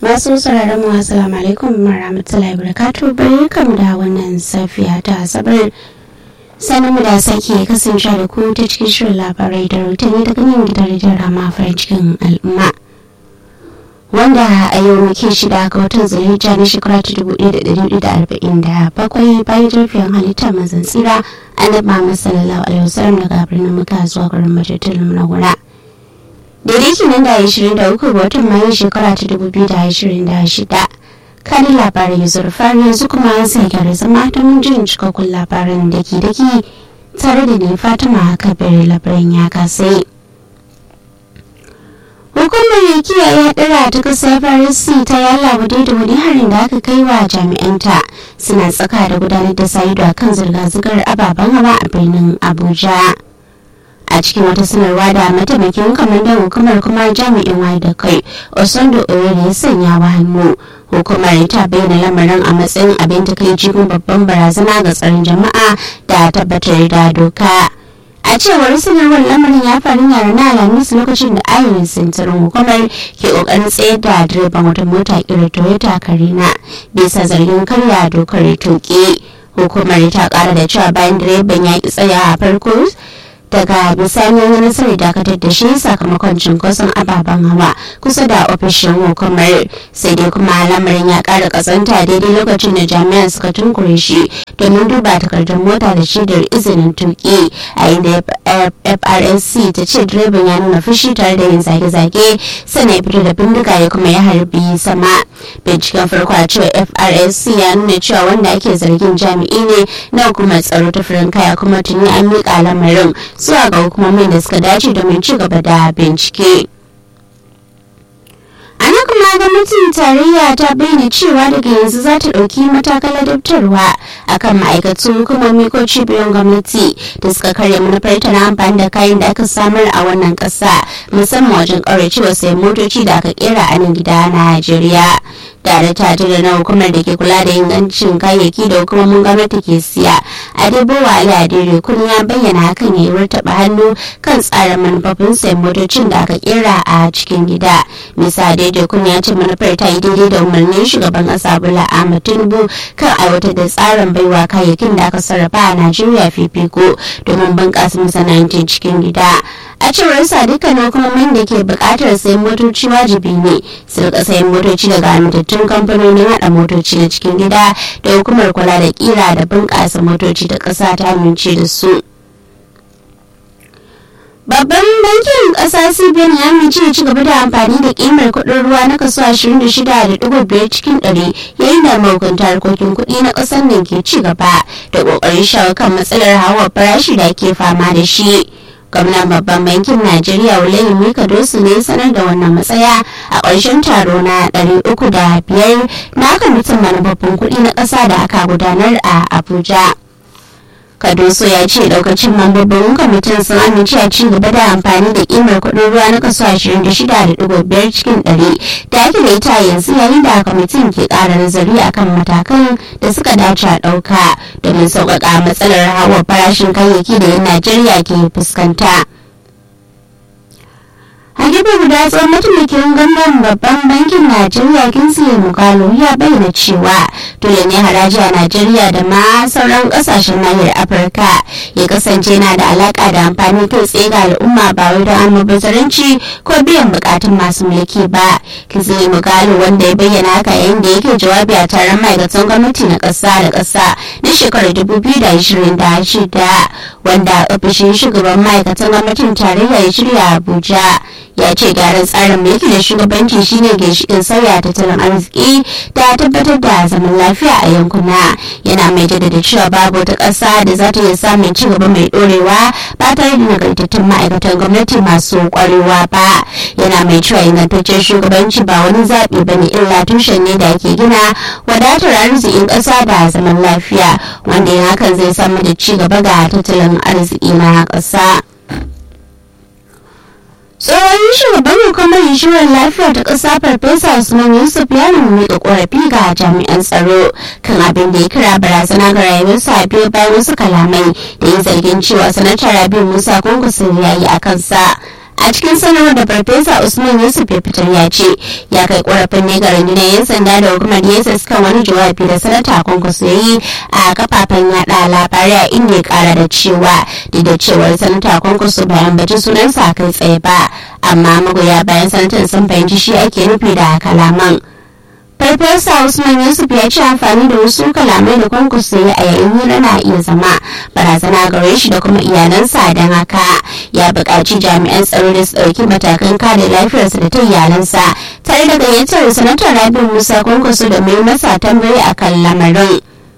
masu sauraron mu assalamu alaikum warahmatullahi wabarakatuh barkamu da wannan safiya ta asabar sanin mu da sake kasance da ku ta cikin shirin labarai da rahotanni daga nan gidan rediyon rama farin cikin al'umma wanda a yau muke shida ga watan zulhijja na shekara ta dubu ɗaya da ɗari da arba'in da bakwai bayan jirgin halitta mazan tsira annabi muhammad sallallahu alaihi wasallam daga birnin muka zuwa garin majalisar na gura daidai kenan da ashirin da uku ga watan mayu shekara ta dubu biyu da ashirin da shida kani labarai ya zurfa yanzu kuma sai gyara zama don jin cikakkun labaran da ke daki tare da ne fatima kabir labaran ya kasai hukumar kiyaye hadura ta kasa farisi ta yalla wadai da wani harin da aka kai wa jami'anta suna tsaka da gudanar da sayido a kan zirga-zirgar ababen hawa a birnin abuja a cikin wata sanarwa da mataimakin kwamandan hukumar kuma jami'in waye da kai osondo oyere ya sanya wa hannu hukumar ta bayyana lamarin a matsayin abin takaici kuma babban barazana ga tsaron jama'a da tabbatar da doka a cewar sanarwar lamarin ya faru ne ranar alhamis lokacin da ayyukan sintirin hukumar ke kokarin tsayar da direban wata mota kira toyota karina bisa zargin karya dokar tuki hukumar ta kara da cewa bayan direban ya ki tsaya a farko daga bisani ya nasarar dakatar da shi sakamakon cinkoson ababen hawa kusa da ofishin hukumar sai dai kuma lamarin ya kara kasanta daidai lokacin da jami'an suka tunkure shi domin duba takardar mota da shaidar izinin tuki a inda frsc ta ce direban ya nuna fushi tare da yin zage-zage sannan ya fito da bindiga ya kuma ya harbi sama binciken farko a cewa frsc ya nuna cewa wanda ake zargin jami'i ne na hukumar tsaro ta firin kaya kuma tuni an miƙa lamarin zuwa ga hukumomin da suka dace domin ci gaba da bincike. ana kuma gwamnatin tarayya ta bayyana cewa daga yanzu za ta ɗauki matakan ladabtarwa akan ma'aikatu hukumomi ko cibiyoyin gwamnati da suka karya manufar ta na amfani da kayan da aka samar a wannan ƙasa musamman wajen ƙauracewa sayan motoci da aka kera a nan gida na najeriya tare ta da na hukumar da ke kula da ingancin kayayyaki da hukumomin gwamnati ke siya adebowa ali adere kun ya bayyana hakan ya yi taɓa hannu kan tsarin manufofin sayan motocin da aka kera a cikin gida misa daidai kun ya ce manufar ta yi daidai da umarnin shugaban ƙasa bola ahmad tinubu kan aiwatar da tsarin baiwa kayayyakin da aka sarrafa a najeriya fifiko domin bunƙasa masana'antun cikin gida a cewar sa dukkanin hukumomin da ke buƙatar sayan motoci wajibi ne su rika sayan motoci daga amintattun kamfanonin haɗa motoci na cikin gida da hukumar kula da kira da bunƙasa motoci ta ƙasa ta amince da su. Babban bankin ƙasa CBN ya amince ya ci gaba da amfani da ƙimar kuɗin ruwa na kaso 26.5 cikin ɗari yayin da mahukunta harkokin kuɗi na ƙasar nan ke ci gaba da ƙoƙarin shawo kan matsalar hawa farashi da ke fama da shi. gwamnan babban bankin najeriya wulayi mika dosu ne sanar da wannan matsaya a ƙarshen taro na 305 na kwamitin manufofin kuɗi na ƙasa da aka gudanar a abuja kadoso ya ce daukacin mambobin kwamitin sun amince a ci gaba da amfani da kimar kuɗin ruwa na kaso 26.5 cikin 100 da ake da ita yanzu yayin da kwamitin ke ƙara nazari akan matakan da suka dace a ɗauka domin sauƙaƙa matsalar hawa farashin kayayyaki da 'yan najeriya ke fuskanta. a gefe guda tsohon mataimakin gwamnan babban bankin najeriya kinsley mukalo ya bayyana cewa dole ne haraji a najeriya da ma sauran kasashen nahiyar afirka ya kasance na da alaka da amfani kai tsaye ga al'umma ba wai don almubazzaranci ko biyan bukatun masu mulki ba kinsley mukalo wanda ya bayyana haka yayin da yake jawabi a taron ma'aikatan gwamnati na ƙasa da ƙasa na shekarar 2026 wanda ofishin shugaban ma'aikatan gwamnatin tarayya ya shirya abuja ya ce gyaran tsarin mulki da shugabanci shine ginshikin sauya tattalin arziki da tabbatar da zaman lafiya a yankuna yana mai jaddada cewa babu wata ƙasa da za ta iya samun ci gaba mai ɗorewa ba tare da nagartattun ma'aikatan gwamnati masu ƙwarewa ba yana mai cewa ingantaccen shugabanci ba wani zaɓi ba ne illa tushen ne da ake gina wadatar arzikin ƙasa da zaman lafiya wanda yin hakan zai samar da ci gaba ga tattalin arziki na ƙasa. tsohon shugaban hukumar inshorar lafiya ta ƙasa farfesa usman yusuf ya nemi da ƙorafi ga jami'an tsaro kan abin da ya kira barazana ga rayuwarsa biyo bayan wasu kalamai da ya zargin cewa sanatar rabi musa kunkusun ya yi a kansa a cikin sanarwar da farfesa usman yusuf ya fitar ya ce ya kai korafin ne ga rundunar yan sanda da hukumar yesus kan wani jawabi da sanata kwankwaso ya yi a kafafen yada labarai a inda ya kara da cewa duk da cewar sanata kwankwaso bayan bacin sunansa kai tsaye ba amma magoya bayan sanatan sun fahimci shi ake nufi da kalaman farfesa usman yusuf ya ce amfani da wasu kalamai da kwankwaso ya a yayin hira na iya zama barazana gare shi da kuma iyalansa don haka ya buƙaci jami'an tsaro da su ɗauki matakan kare lafiyarsa da ta iyalansa tare da gayyatar sanatar rabi musa kwankwaso da mai masa tambayi akan lamarin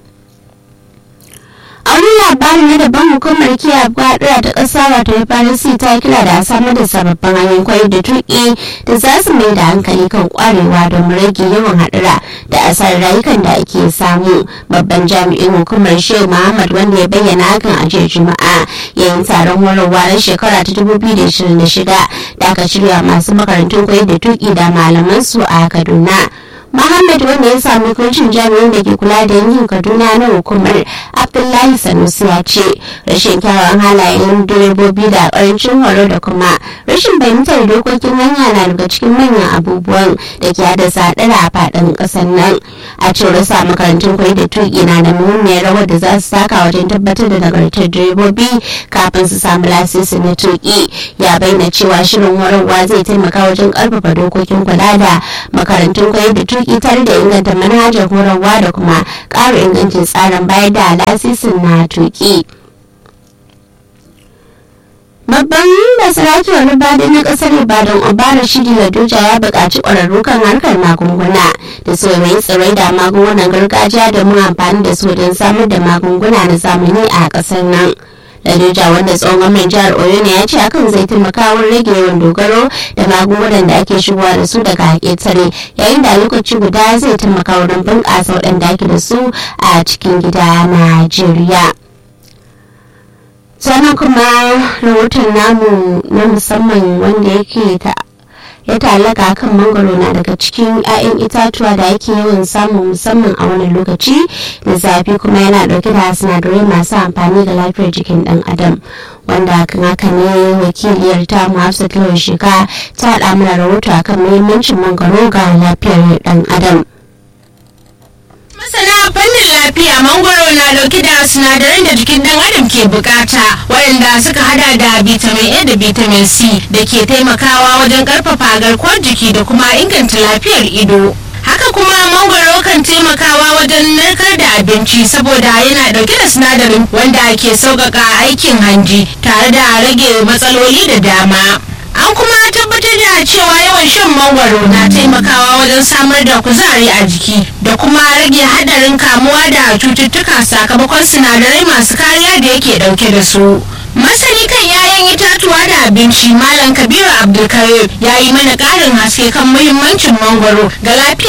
a wani labari na daban hukumar kiyaye hadura ta ƙasa wato FRC ta kira da samar da sababbin hanyoyin koyar da tuƙi da za su mai da hankali kan kwarewa don rage yawan hadura da asarar rayukan da ake samu babban jami'in hukumar shehu muhammad wanda ya bayyana hakan a jiya juma'a yayin taron horarwa na shekara ta 2026 da aka shirya masu makarantun koyar da tuƙi da malaman su a kaduna Muhammad wanda ya sami kuncin jami'in da ke kula da yankin Kaduna na hukumar Abdullahi Sanusi ya ce rashin kyawawan halayen direbobi da karancin horo da kuma rashin fahimtar dokokin hanya na daga cikin manyan abubuwan da ke haddasa haɗara a faɗin ƙasar nan. A cewar sa makarantun koyi da tuƙi na da muhimmiyar rawar da za su saka wajen tabbatar da nagartar direbobi kafin su samu lasisi na tuƙi. Ya bayyana cewa shirin horarwa zai taimaka wajen ƙarfafa dokokin kula da makarantun koyi da tuƙi tuki tare da inganta manhajar horarwa da kuma ƙara ingancin tsarin bayar da lasisin na tuki. Babban basiraki wani bada na kasar Ibadan Obara Shidi Ladoja ya buƙaci ƙwararru kan harkar magunguna da su mai tsirai da magungunan gargajiya domin amfani da su don samar da magunguna na zamani a ƙasar nan. Ladoja wanda tsohon mai jihar Oyo ne ya ce hakan zai taimaka wurin rage yawan dogaro da magungunan da ake shigowa da su daga ƙetare yayin da lokaci guda zai taimaka wurin bunƙasa waɗanda ake da su a cikin gida Najeriya. sannan kuma rahoton namu na musamman wanda yake ta ya talaka kan mangoro na daga cikin 'ya'yan itatuwa da ake yawan samu musamman a wani lokaci da zafi kuma yana dauke da sinadarai masu amfani ga lafiyar jikin dan adam wanda kan haka ne wakiliyar ta hafsat lawan shika ta haɗa mana rahoto akan muhimmancin mangoro ga lafiyar dan adam masana fannin lafiya mangoro na dauke da sinadaran da jikin dan adam ke bukata waɗanda suka hada da vitamin a da vitamin c da ke taimakawa wajen karfafa garkuwar jiki da kuma inganta lafiyar ido haka kuma mangoro kan taimakawa wajen narkar da abinci saboda yana dauke da sinadarin wanda ke sauƙaƙa aikin hanji tare da rage matsaloli da dama an kuma tabbatar da cewa yawan shan mangwaro na taimakawa wajen samar da kuzari a jiki da kuma rage hadarin kamuwa da cututtuka sakamakon sinadarai masu kariya da yake dauke da su masani kan 'ya'yan itatuwa da abinci malam kabiru abdulkarim ya yi mana ƙarin haske kan muhimmancin mangwaro ga lafiyar